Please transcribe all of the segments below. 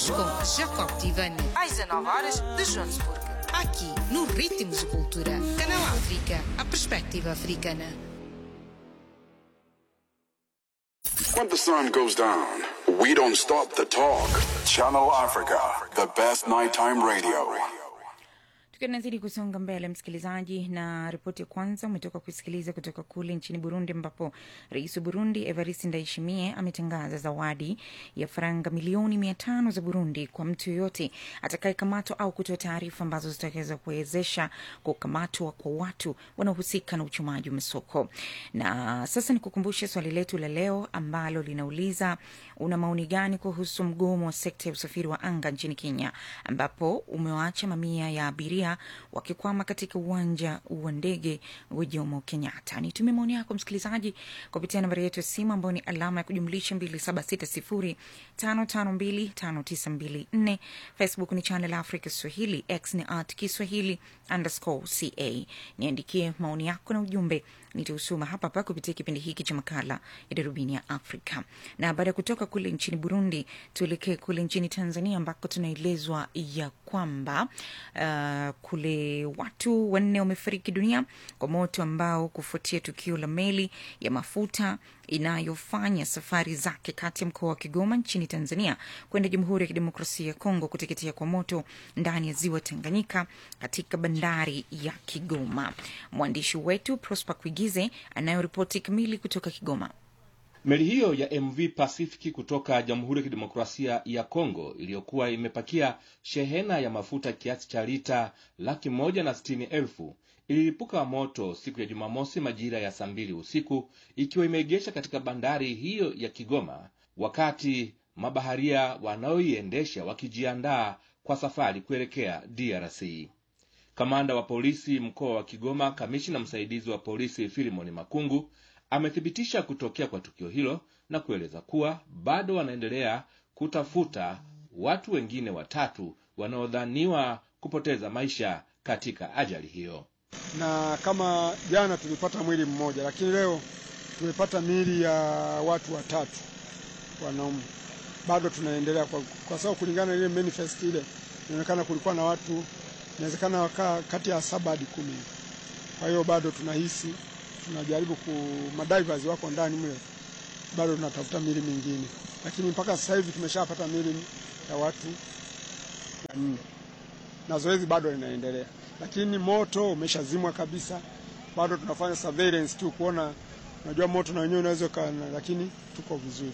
com Jacob Tivani, às 19 horas de Joanesburgo. Aqui, no Ritmos de Cultura. Canal África, a perspectiva africana. When the sun goes down, we don't stop the talk. Channel Africa, the best nighttime radio. tukiwa tunazidi kusonga mbele msikilizaji na ripoti ya kwanza umetoka kusikiliza kutoka kule nchini burundi ambapo rais wa burundi evarist ndaishimie ametangaza zawadi ya faranga milioni mia tano za burundi kwa mtu yoyote atakayekamatwa au kutoa taarifa ambazo zitaweza kuwezesha kukamatwa kwa watu wanaohusika na uchumaji wa masoko na sasa nikukumbushe swali letu la leo ambalo linauliza una maoni gani kuhusu mgomo wa sekta ya usafiri wa anga nchini kenya ambapo umewaacha mamia ya abiria wakikwama katika uwanja wa ndege wa jomo kenyatta nitumie maoni yako msikilizaji kupitia nambari yetu ya simu ambayo ni alama ya kujumlisha 2760552594 facebook ni channel africa swahili x ni at kiswahili underscore ca niandikie maoni yako na ujumbe nitausoma hapa hapa kupitia kipindi hiki cha makala ya darubini ya afrika na baada ya kutoka kule nchini burundi tuelekee kule nchini tanzania ambako tunaelezwa ya kwamba uh, kule watu wanne wamefariki dunia kwa moto ambao kufuatia tukio la meli ya mafuta inayofanya safari zake kati ya mkoa wa kigoma nchini tanzania kwenda jamhuri ya kidemokrasia ya kongo kuteketea kwa moto ndani ya ziwa tanganyika katika bandari ya kigoma mwandishi wetu prosper kuigize anayoripoti kamili kutoka kigoma Meli hiyo ya MV Pacific kutoka Jamhuri ya Kidemokrasia ya Kongo iliyokuwa imepakia shehena ya mafuta kiasi cha lita laki moja na sitini elfu ililipuka moto siku ya Jumamosi majira ya saa mbili usiku ikiwa imeegesha katika bandari hiyo ya Kigoma, wakati mabaharia wanaoiendesha wakijiandaa kwa safari kuelekea DRC. Kamanda wa polisi mkoa wa Kigoma, kamishina msaidizi wa polisi Filimoni Makungu amethibitisha kutokea kwa tukio hilo na kueleza kuwa bado wanaendelea kutafuta watu wengine watatu wanaodhaniwa kupoteza maisha katika ajali hiyo. na kama jana tulipata mwili mmoja, lakini leo tumepata miili ya watu watatu wanaume. Bado tunaendelea kwa, kwa sababu kulingana na ile manifest ile inaonekana kulikuwa na watu inawezekana wakaa kati ya saba hadi kumi. Kwa hiyo bado tunahisi tunajaribu ku madivers wako ndani mle, bado tunatafuta miili mingine, lakini mpaka sasa hivi tumeshapata miili ya watu wanne na zoezi bado linaendelea, lakini moto umeshazimwa kabisa. Bado tunafanya surveillance tu kuona, unajua moto na wenyewe unaweza kana, lakini tuko vizuri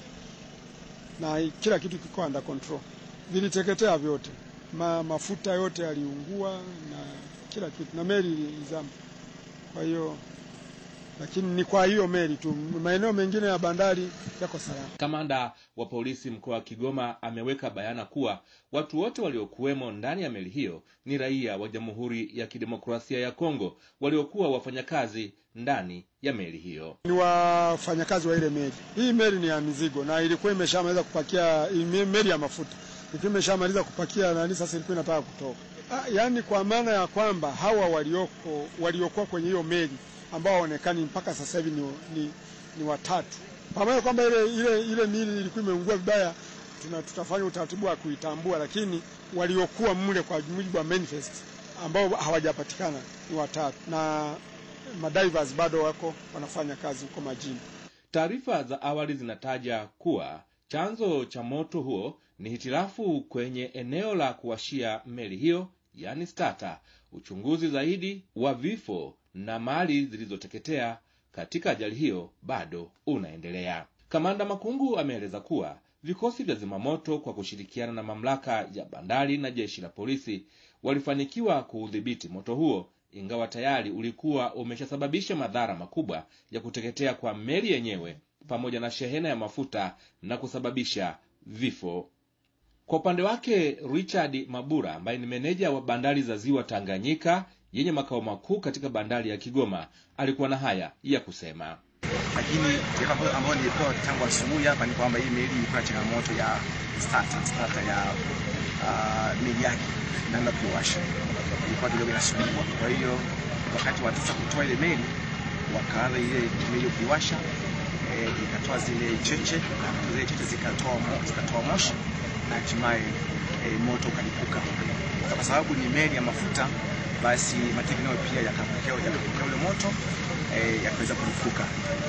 na kila kitu kiko under control. Viliteketea vyote, Ma, mafuta yote yaliungua na kila kitu, na meli ilizama. Kwa hiyo lakini ni kwa hiyo meli tu, maeneo mengine ya bandari yako salama. Kamanda wa polisi mkoa wa Kigoma ameweka bayana kuwa watu wote waliokuwemo ndani ya meli hiyo ni raia wa Jamhuri ya Kidemokrasia ya Kongo waliokuwa wafanyakazi ndani ya meli hiyo. Ni wafanyakazi wa ile meli. Hii meli ni ya mizigo na ilikuwa imeshamaliza kupakia, hii meli ya mafuta ilikuwa imeshamaliza kupakia nani, sasa ilikuwa inataka kutoka. Ah, yaani kwa maana ya kwamba hawa walioko waliokuwa kwenye hiyo meli ambao hawaonekani mpaka sasa hivi ni, ni, ni watatu, pamoja kwamba ile, ile, ile mili ilikuwa imeungua vibaya. Tuna, tutafanya utaratibu wa kuitambua, lakini waliokuwa mle kwa mujibu wa manifest ambao hawajapatikana ni watatu, na madivers bado wako wanafanya kazi huko majini. Taarifa za awali zinataja kuwa chanzo cha moto huo ni hitilafu kwenye eneo la kuwashia meli hiyo, yani starter. Uchunguzi zaidi wa vifo na mali zilizoteketea katika ajali hiyo bado unaendelea. Kamanda Makungu ameeleza kuwa vikosi vya zimamoto kwa kushirikiana na mamlaka ya bandari na jeshi la polisi walifanikiwa kuudhibiti moto huo, ingawa tayari ulikuwa umeshasababisha madhara makubwa ya kuteketea kwa meli yenyewe pamoja na shehena ya mafuta na kusababisha vifo. Kwa upande wake Richard Mabura ambaye ni meneja wa bandari za ziwa Tanganyika yenye makao makuu katika bandari ya Kigoma alikuwa na haya ya kusema. lakini taarifa ambayo nilipewa tangu asubuhi hapa ni kwamba hii meli ilikuwa na changamoto ya starter, starter ya uh, meli yake namna kuiwasha ilikuwa kidogo inasumbua. Kwa hiyo wakati wa sasa kutoa ile meli, wakaanza ile meli kuiwasha, eh, ikatoa zile cheche, zile cheche zikatoa mo, zikatoa moshi na hatimaye e, moto ukalipuka. Kwa sababu ni meli ya mafuta, basi mategemeo pia yakapokea yakapokea ule moto e, yakaweza kulipuka.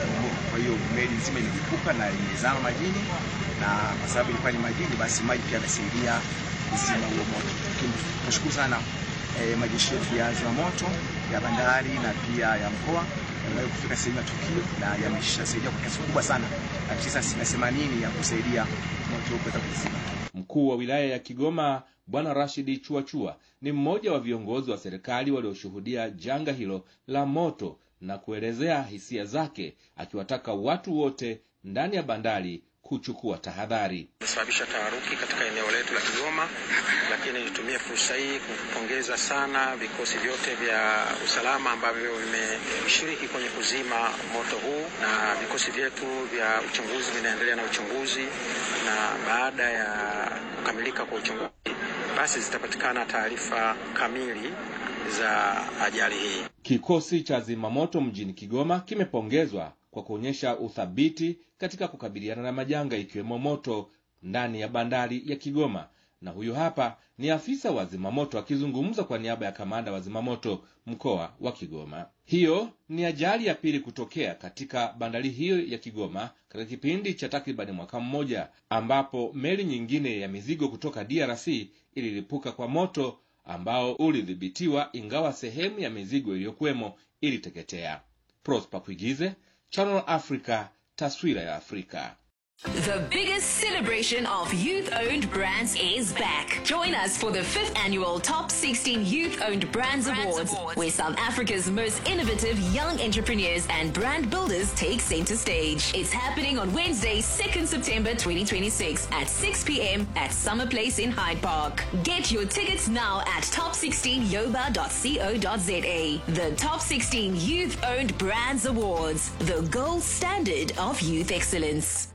Kwa hiyo meli nzima ililipuka na imezama majini, na kwa sababu ilikuwa ni majini, basi maji pia yakasaidia kuzima huo moto. Tunashukuru sana e, majeshi yetu ya zimamoto ya bandari na pia ya mkoa yameweza kufika sehemu ya tukio na yameshasaidia kwa kiasi kikubwa sana, asilimia asilimia themanini ya kusaidia moto huo kuweza kuzima. Mkuu wa wilaya ya Kigoma Bwana Rashidi Chuachua ni mmoja wa viongozi wa serikali walioshuhudia janga hilo la moto na kuelezea hisia zake, akiwataka watu wote ndani ya bandari kuchukua tahadhari. Imesababisha taharuki katika eneo letu la Kigoma, lakini nitumie fursa hii kupongeza sana vikosi vyote vya usalama ambavyo vimeshiriki kwenye kuzima moto huu, na vikosi vyetu vya uchunguzi vinaendelea na uchunguzi, na baada ya kukamilika kwa uchunguzi, basi zitapatikana taarifa kamili za ajali hii. Kikosi cha zimamoto mjini Kigoma kimepongezwa kwa kuonyesha uthabiti katika kukabiliana na majanga ikiwemo moto ndani ya bandari ya Kigoma. Na huyu hapa ni afisa wa zimamoto akizungumza kwa niaba ya kamanda wa zimamoto mkoa wa Kigoma. Hiyo ni ajali ya pili kutokea katika bandari hiyo ya Kigoma katika kipindi cha takribani mwaka mmoja, ambapo meli nyingine ya mizigo kutoka DRC ililipuka kwa moto ambao ulidhibitiwa, ingawa sehemu ya mizigo iliyokuwemo iliteketea. Prosper Kuigize, Channel Africa, taswira ya Afrika. The biggest celebration of youth owned brands is back. Join us for the fifth annual Top 16 Youth Owned Brands, Awards, where South Africa's most innovative young entrepreneurs and brand builders take center stage. It's happening on Wednesday, 2nd September 2026 at 6 p.m. at Summer Place in Hyde Park. Get your tickets now at top16yoba.co.za. The Top 16 Youth Owned Brands Awards, the gold standard of youth excellence.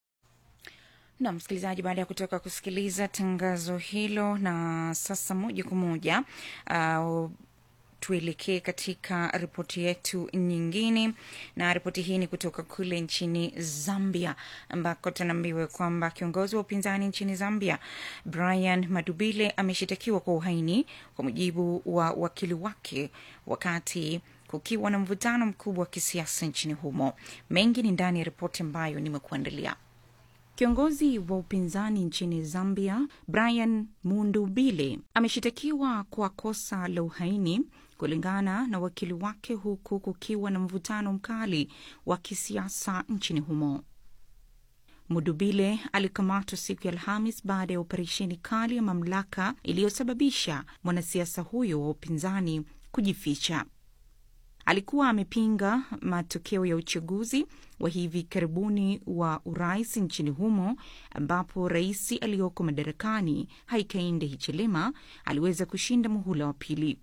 na msikilizaji, baada ya kutoka kusikiliza tangazo hilo, na sasa moja kwa moja uh, tuelekee katika ripoti yetu nyingine, na ripoti hii ni kutoka kule nchini Zambia, ambako tunaambiwa kwamba kiongozi wa upinzani nchini Zambia Brian Madubile ameshitakiwa kwa uhaini kwa mujibu wa wakili wake, wakati kukiwa na mvutano mkubwa wa kisiasa nchini humo. Mengi ni ndani ya ripoti ambayo nimekuandalia. Kiongozi wa upinzani nchini Zambia Brian Mundubile ameshitakiwa kwa kosa la uhaini kulingana na wakili wake, huku kukiwa na mvutano mkali wa kisiasa nchini humo. Mudubile alikamatwa siku ya Alhamis baada ya operesheni kali ya mamlaka iliyosababisha mwanasiasa huyo wa upinzani kujificha. Alikuwa amepinga matokeo ya uchaguzi wa hivi karibuni wa urais nchini humo ambapo rais aliyoko madarakani Hakainde Hichilema aliweza kushinda muhula wa pili.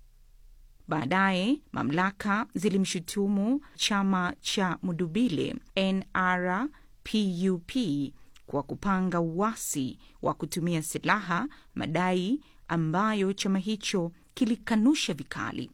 Baadaye mamlaka zilimshutumu chama cha Mudubile NRPUP kwa kupanga uasi wa kutumia silaha, madai ambayo chama hicho kilikanusha vikali.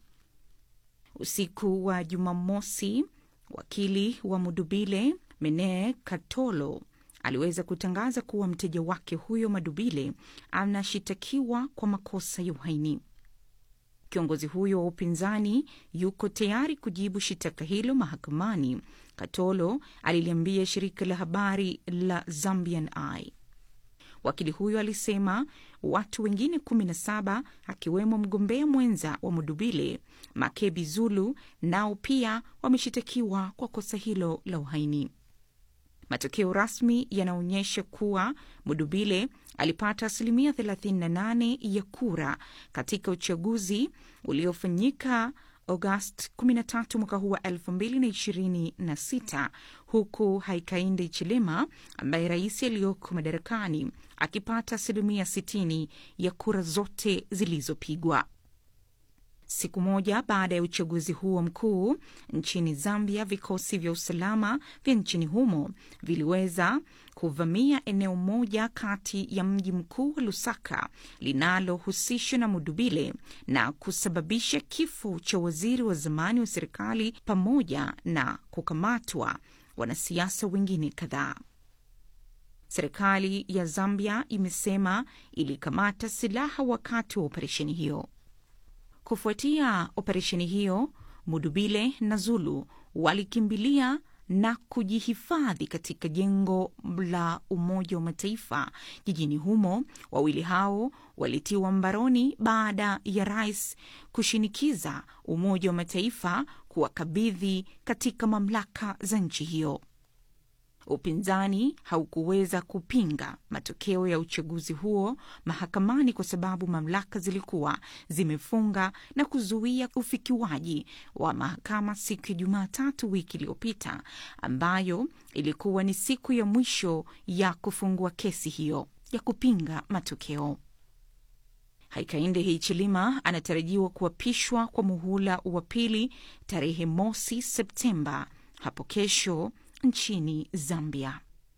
Usiku wa Jumamosi, wakili wa Mudubile Mene Katolo aliweza kutangaza kuwa mteja wake huyo Madubile anashitakiwa kwa makosa ya uhaini. Kiongozi huyo wa upinzani yuko tayari kujibu shitaka hilo mahakamani, Katolo aliliambia shirika la habari la Zambian Eye. Wakili huyo alisema watu wengine kumi na saba akiwemo mgombea mwenza wa Mudubile Makebi Zulu nao pia wameshitakiwa kwa kosa hilo la uhaini. Matokeo rasmi yanaonyesha kuwa Mudubile alipata asilimia 38 ya kura katika uchaguzi uliofanyika Agosti 13 mwaka huu wa 2026 huku Haikainde Chilema ambaye rais aliyoko madarakani akipata asilimia 60 ya kura zote zilizopigwa. Siku moja baada ya uchaguzi huo mkuu nchini Zambia, vikosi vya usalama vya nchini humo viliweza kuvamia eneo moja kati ya mji mkuu wa Lusaka linalohusishwa na Mudubile na kusababisha kifo cha waziri wa zamani wa serikali pamoja na kukamatwa wanasiasa wengine kadhaa. serikali ya Zambia imesema ilikamata silaha wakati wa operesheni hiyo. Kufuatia operesheni hiyo, Mudubile na Zulu walikimbilia na kujihifadhi katika jengo la Umoja wa Mataifa jijini humo. Wawili hao walitiwa mbaroni baada ya rais kushinikiza Umoja wa Mataifa kuwakabidhi katika mamlaka za nchi hiyo. Upinzani haukuweza kupinga matokeo ya uchaguzi huo mahakamani kwa sababu mamlaka zilikuwa zimefunga na kuzuia ufikiwaji wa mahakama siku ya Jumatatu wiki iliyopita, ambayo ilikuwa ni siku ya mwisho ya kufungua kesi hiyo ya kupinga matokeo. Hakainde Hichilema anatarajiwa kuapishwa kwa muhula wa pili tarehe mosi Septemba hapo kesho nchini Zambia.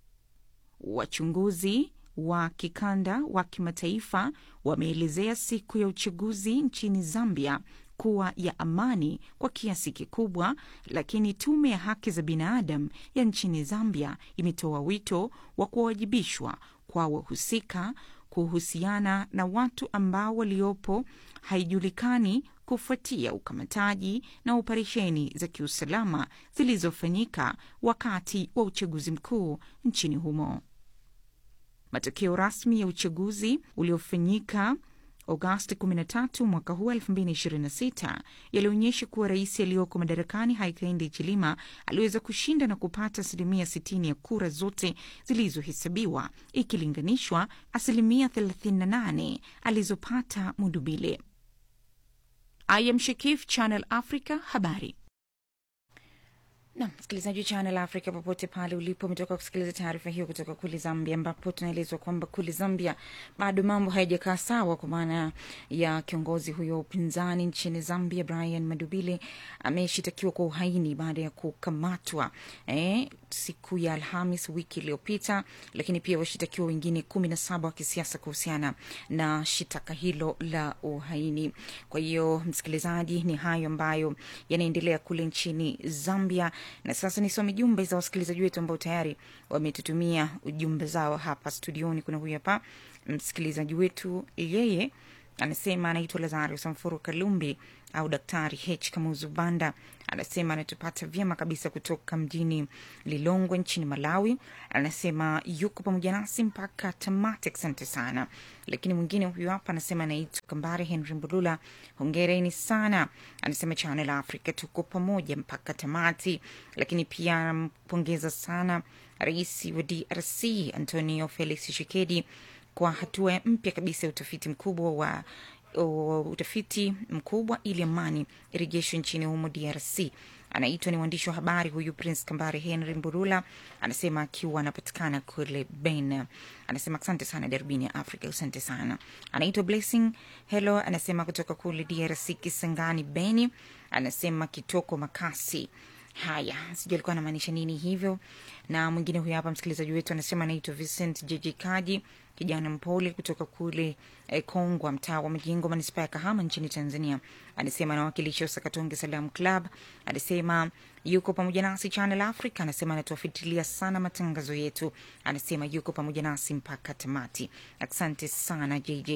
Wachunguzi wa kikanda wa kimataifa wameelezea siku ya uchaguzi nchini Zambia kuwa ya amani kwa kiasi kikubwa, lakini tume ya haki za binadamu ya nchini Zambia imetoa wito wa kuwajibishwa kwa wahusika kuhusiana na watu ambao waliopo haijulikani kufuatia ukamataji na operesheni za kiusalama zilizofanyika wakati wa uchaguzi mkuu nchini humo. Matokeo rasmi ya uchaguzi uliofanyika Agosti 13 mwaka huu 2026 yalionyesha kuwa rais aliyoko madarakani Hakainde Hichilema aliweza kushinda na kupata asilimia 60 ya kura zote zilizohesabiwa ikilinganishwa asilimia 38 alizopata Mudubile. I am Shakif, Channel Africa, habari na msikilizaji wa Channel Africa popote pale ulipo, umetoka kusikiliza taarifa hiyo kutoka kule Zambia, ambapo tunaelezwa kwamba kule Zambia bado mambo hayajakaa sawa, kwa maana ya kiongozi huyo wa upinzani nchini Zambia Brian Madubile ameshitakiwa kwa uhaini baada ya kukamatwa eh, siku ya Alhamis wiki iliyopita, lakini pia washitakiwa wengine kumi na saba wa kisiasa kuhusiana na shitaka hilo la uhaini. Kwa hiyo msikilizaji, ni hayo ambayo yanaendelea kule nchini Zambia na sasa nisome jumbe za wasikilizaji wetu ambao tayari wametutumia ujumbe zao hapa studioni. Kuna huyu hapa msikilizaji wetu, yeye anasema anaitwa Lazario Samfuru Kalumbi au Daktari H Kamuzu Banda, anasema anatupata vyema kabisa kutoka mjini Lilongwe nchini Malawi. Anasema yuko pamoja nasi mpaka tamati, asante sana. Lakini mwingine huyu hapa anasema anaitwa Kambare Henry Mbulula, hongereni sana. Anasema Channel Africa tuko pamoja mpaka tamati. Lakini pia anampongeza sana rais wa DRC Antonio Felix Tshisekedi kwa hatua mpya kabisa ya utafiti mkubwa wa uh, utafiti mkubwa ili amani irejeshwe nchini humo DRC. Anaitwa ni mwandishi wa habari huyu Prince Kambare Henry Mburula, anasema akiwa anapatikana kule Ben. Anasema asante sana darubini ya Afrika, asante sana. Anaitwa Blessing Hello, anasema kutoka kule DRC Kisangani Beni, anasema kitoko makasi Haya, sijui alikuwa anamaanisha nini hivyo. Na mwingine huyo hapa msikilizaji wetu anasema anaitwa Vincent Jeje Kaji, kijana mpole kutoka kule eh, Kongwa, mtaa wa Majengo, manispaa ya Kahama nchini Tanzania. Anasema anawakilisha Usakatonge Salam Club. Anasema yuko pamoja nasi Channel Africa. Anasema anatuafitilia sana matangazo yetu. Anasema yuko pamoja nasi mpaka tamati. Asante sana JJ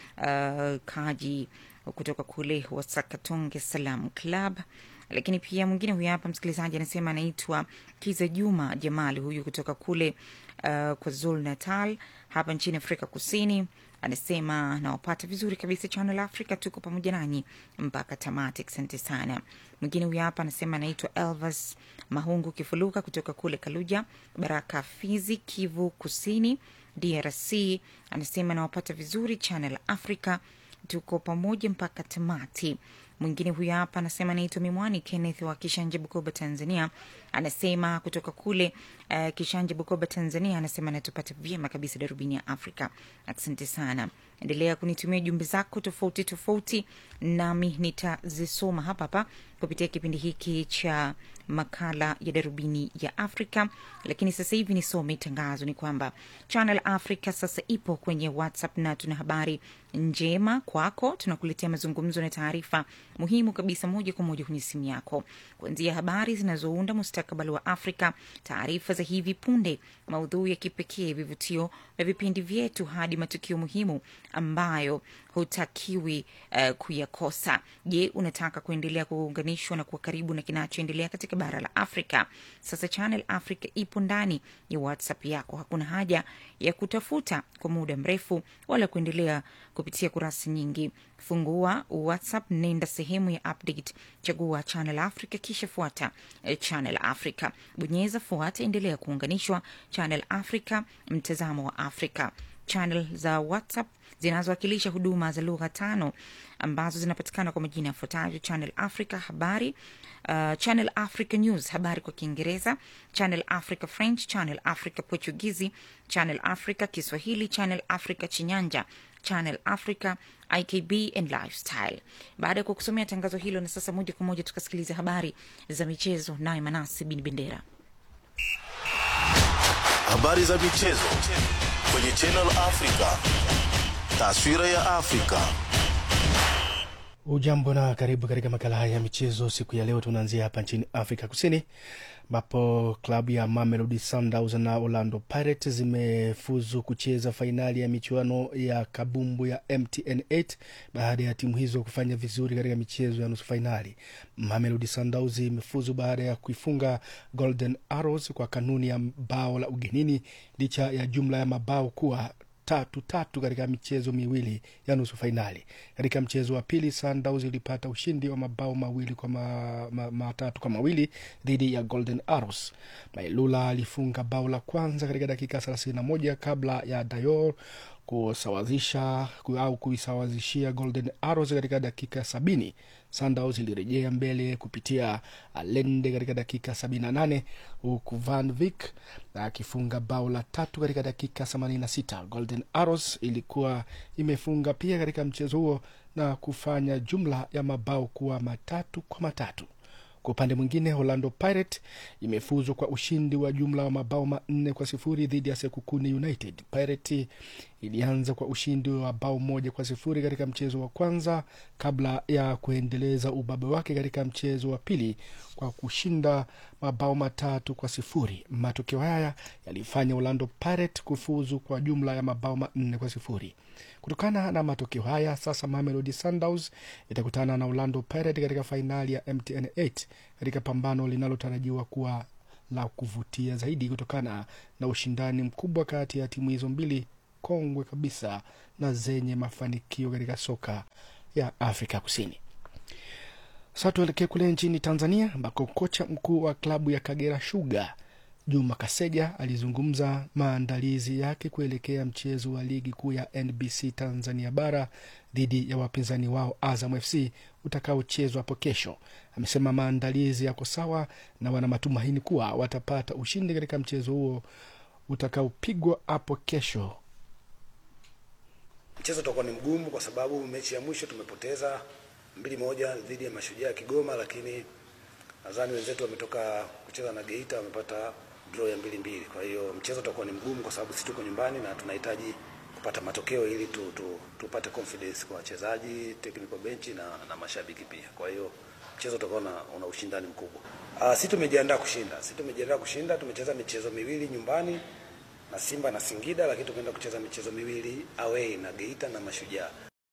uh, Kaji kutoka kule Wasakatonge Salam Club lakini pia mwingine huyu hapa msikilizaji anasema anaitwa Kiza Juma Jamali, huyu kutoka kule uh, kwa Zul Natal hapa nchini Afrika Kusini. Anasema nawapata vizuri kabisa Channel Africa, tuko pamoja nanyi mpaka tamati. Asante sana. Mwingine huyu hapa anasema anaitwa Elvas Mahungu Kifuluka kutoka kule Kaluja, Baraka, Fizi, Kivu Kusini, DRC. Anasema nawapata vizuri Channel Africa, tuko pamoja mpaka tamati. Mwingine huyu hapa anasema anaitwa Mimwani Kenneth wa Kishanje, Bukoba, Tanzania. Anasema kutoka kule uh, Kishanje, Bukoba, Tanzania. Anasema anatupata vyema kabisa darubini ya Afrika. Asante sana. endelea kunitumia jumbe zako tofauti tofauti nami nitazisoma hapa hapa kupitia kipindi hiki cha makala ya darubini ya afrika lakini sasa hivi nisome tangazo ni kwamba channel africa sasa ipo kwenye whatsapp na tuna habari njema kwako tunakuletea mazungumzo na taarifa muhimu kabisa moja kwa moja kwenye simu yako kuanzia habari zinazounda mustakabali wa afrika taarifa za hivi punde maudhui ya kipekee vivutio vya vipindi vyetu hadi matukio muhimu ambayo hutakiwi uh, kuyakosa je unataka kuendelea kuunganishwa na kuwa karibu na kinachoendelea katika bara la afrika sasa channel africa ipo ndani ya whatsapp yako hakuna haja ya kutafuta kwa muda mrefu wala kuendelea kupitia kurasa nyingi fungua whatsapp nenda sehemu ya update chagua channel africa kisha fuata eh, channel africa bonyeza fuata endelea kuunganishwa channel africa mtazamo wa afrika channel za whatsapp zinazowakilisha huduma za lugha tano ambazo zinapatikana kwa majina yafuatayo channel africa habari uh, channel africa news habari kwa kiingereza channel africa french channel africa portugizi channel africa kiswahili channel africa chinyanja channel africa ikb and lifestyle baada ya kukusomea tangazo hilo na sasa moja kwa moja tukasikiliza habari za michezo naye manasi bin bendera habari za michezo kwenye Channel Africa. Taswira ya Afrika. Ujambo na karibu katika makala haya ya michezo. Siku ya leo tunaanzia hapa nchini Afrika Kusini, ambapo klabu ya Mamelodi Sundowns na Orlando Pirates zimefuzu kucheza fainali ya michuano ya kabumbu ya MTN 8 baada ya timu hizo kufanya vizuri katika michezo ya nusu fainali. Mamelodi Sundowns imefuzu baada ya kuifunga Golden Arrows kwa kanuni ya bao la ugenini licha ya jumla ya mabao kuwa tatu tatu katika michezo miwili ya nusu fainali. Katika mchezo wa pili, Sundowns ilipata ushindi wa mabao mawili kwa ma, ma, matatu kwa mawili dhidi ya Golden Arrows. Mailula alifunga bao la kwanza katika dakika thelathini na moja kabla ya Dayor kusawazisha au kuisawazishia Golden Arrows katika dakika ya sabini. Sundowns ilirejea mbele kupitia Alende katika dakika sabini na nane huku Van Vick akifunga bao la tatu katika dakika themanini na sita. Golden Arrows ilikuwa imefunga pia katika mchezo huo na kufanya jumla ya mabao kuwa matatu kwa matatu. Kwa upande mwingine, Orlando Pirate imefuzu kwa ushindi wa jumla wa mabao manne kwa sifuri dhidi ya Sekukuni United. Pirate ilianza kwa ushindi wa bao moja kwa sifuri katika mchezo wa kwanza kabla ya kuendeleza ubabe wake katika mchezo wa pili kwa kushinda mabao matatu kwa sifuri. Matokeo haya yalifanya Orlando Pirate kufuzu kwa jumla ya mabao manne kwa sifuri. Kutokana na matokeo haya, sasa Mamelodi Sundowns itakutana na Orlando Pirates katika fainali ya MTN 8 katika pambano linalotarajiwa kuwa la kuvutia zaidi kutokana na ushindani mkubwa kati ya timu hizo mbili kongwe kabisa na zenye mafanikio katika soka ya Afrika Kusini. Sasa tuelekee kule nchini Tanzania ambako kocha mkuu wa klabu ya Kagera Sugar Juma Kaseja alizungumza maandalizi yake kuelekea mchezo wa ligi kuu ya NBC Tanzania bara dhidi ya wapinzani wao Azam FC utakaochezwa hapo kesho. Amesema maandalizi yako sawa na wana matumaini kuwa watapata ushindi katika mchezo huo utakaopigwa hapo kesho. Mchezo utakuwa ni mgumu kwa sababu mechi ya mwisho tumepoteza mbili moja dhidi ya Mashujaa ya Kigoma, lakini nadhani wenzetu wametoka kucheza na Geita wamepata draw ya mbili mbili. Kwa hiyo mchezo utakuwa ni mgumu kwa sababu sisi tuko nyumbani na tunahitaji kupata matokeo ili tu, tu, tupate confidence kwa wachezaji, technical bench na, na mashabiki pia. Kwa hiyo mchezo utakuwa na, una ushindani mkubwa. Uh, sisi tumejiandaa kushinda. Sisi tumejiandaa kushinda. Tumecheza michezo miwili nyumbani na Simba na Singida, lakini tumeenda kucheza michezo miwili away na Geita na Mashujaa.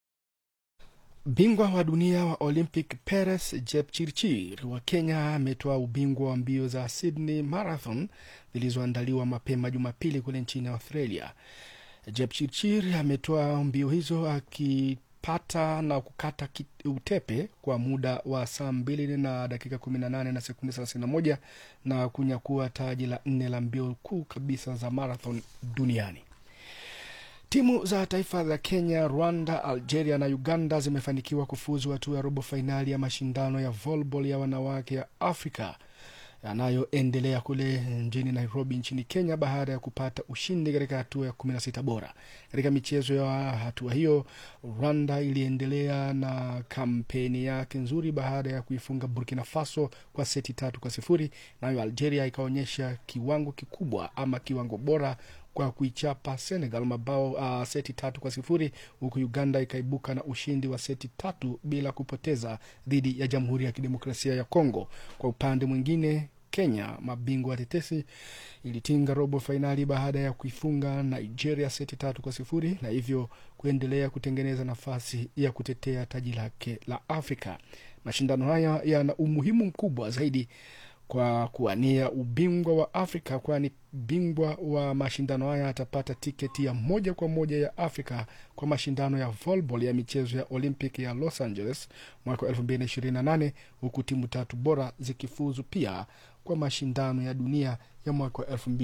Bingwa wa dunia wa Olympic Peres Jepchirchir wa Kenya ametoa ubingwa wa mbio za Sydney Marathon zilizoandaliwa mapema Jumapili kule nchini Australia. Jepchirchir ametoa mbio hizo akipata na kukata utepe kwa muda wa saa mbili na dakika kumi na nane na sekunde thelathini na moja na kunyakua taji la nne la mbio kuu kabisa za marathon duniani. Timu za taifa za Kenya, Rwanda, Algeria na Uganda zimefanikiwa kufuzu hatua ya robo fainali ya mashindano ya volleyball ya wanawake ya Afrika. yanayoendelea kule mjini Nairobi nchini Kenya baada ya kupata ushindi katika hatua ya kumi na sita bora. Katika michezo ya hatua hiyo, Rwanda iliendelea na kampeni yake nzuri baada ya kuifunga Burkina Faso kwa seti tatu kwa sifuri. Nayo Algeria ikaonyesha kiwango kikubwa ama kiwango bora kwa kuichapa Senegal mabao uh, seti tatu kwa sifuri huku Uganda ikaibuka na ushindi wa seti tatu bila kupoteza dhidi ya Jamhuri ya Kidemokrasia ya Kongo. Kwa upande mwingine Kenya, mabingwa tetesi, ilitinga robo fainali baada ya kuifunga Nigeria seti tatu kwa sifuri na hivyo kuendelea kutengeneza nafasi ya kutetea taji lake la Afrika. Mashindano haya yana umuhimu mkubwa zaidi kwa kuwania ubingwa wa Afrika, kwani bingwa wa mashindano haya atapata tiketi ya moja kwa moja ya Afrika kwa mashindano ya volleyball ya michezo ya Olympic ya Los Angeles mwaka wa 2028 huku timu tatu bora zikifuzu pia kwa mashindano ya dunia ya mwaka wa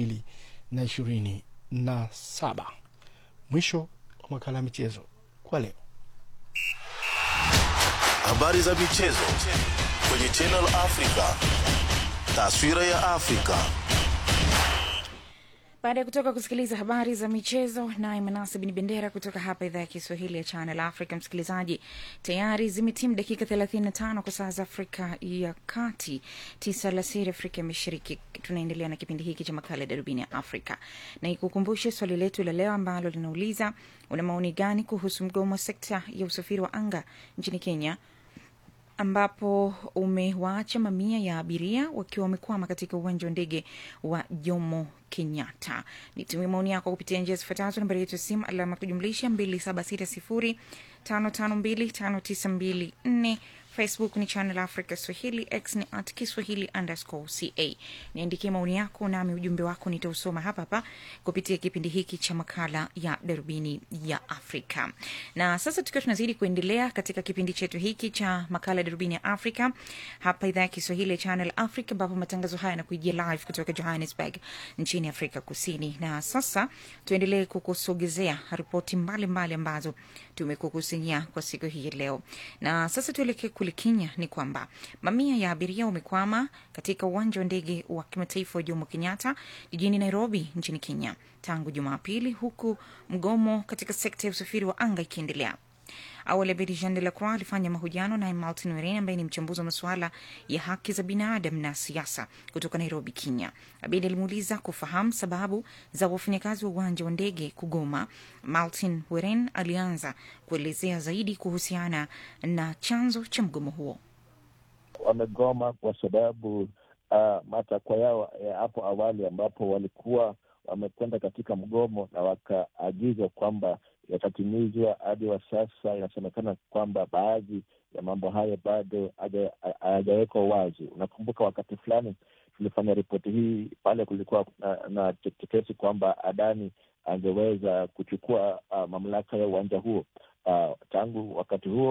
2027. Mwisho wa makala ya michezo kwa leo. Habari za michezo kwenye Channel Africa. Taswira ya Afrika. Baada ya kutoka kusikiliza habari za michezo naye Manase Bin Bendera kutoka hapa idhaa ya Kiswahili ya Channel Africa. Msikilizaji, tayari zimetimu dakika 35 kwa saa za Afrika ya Kati, tisa alasiri Afrika ya Mashariki. Tunaendelea na kipindi hiki cha makala ya Darubini ya Afrika na ikukumbushe swali letu la leo ambalo linauliza una maoni gani kuhusu mgomo wa sekta ya usafiri wa anga nchini Kenya ambapo umewaacha mamia ya abiria wakiwa wamekwama katika uwanja wa ndege wa Jomo Kenyatta. Nitumie maoni yako kupitia njia zifuatazo: nambari yetu ya simu alama kujumlisha 2760552594 Facebook ni Channel Africa Swahili, X ni at Kiswahili underscore ca. Niandikie maoni yako, nami ujumbe wako nitausoma hapa hapa kupitia kipindi hiki cha makala ya darubini ya Afrika. Na sasa tukiwa tunazidi kuendelea katika kipindi chetu hiki cha makala ya darubini ya Afrika hapa idhaa ya Kiswahili ya Channel Africa, ambapo matangazo haya yanakujia live kutoka Johannesburg nchini Afrika Kusini. Na sasa tuendelee kukusogezea ripoti mbalimbali ambazo tumekukusanyia kwa siku hii leo, na sasa tuelekee kule Kenya. Ni kwamba mamia ya abiria wamekwama katika uwanja wa ndege wa kimataifa wa Jomo Kenyatta jijini Nairobi nchini Kenya tangu Jumapili, huku mgomo katika sekta ya usafiri wa anga ikiendelea. Awali Abedi Jean de la Croix alifanya mahojiano naye Martin Weren ambaye ni mchambuzi wa masuala ya haki za binadamu na siasa kutoka Nairobi, Kenya. Abedi alimuuliza kufahamu sababu za wafanyakazi wa uwanja wa ndege kugoma. Martin Weren alianza kuelezea zaidi kuhusiana na chanzo cha mgomo huo. Wamegoma kwa sababu uh, matakwa yao ya hapo awali ambapo walikuwa wamekwenda katika mgomo na wakaagizwa kwamba yatatimizwa hadi wa sasa. Inasemekana kwamba baadhi ya mambo hayo bado hayajawekwa wazi. Unakumbuka wakati fulani tulifanya ripoti hii pale kulikuwa na, na tetesi kwamba Adani angeweza kuchukua uh, mamlaka ya uwanja huo. Uh, tangu wakati huo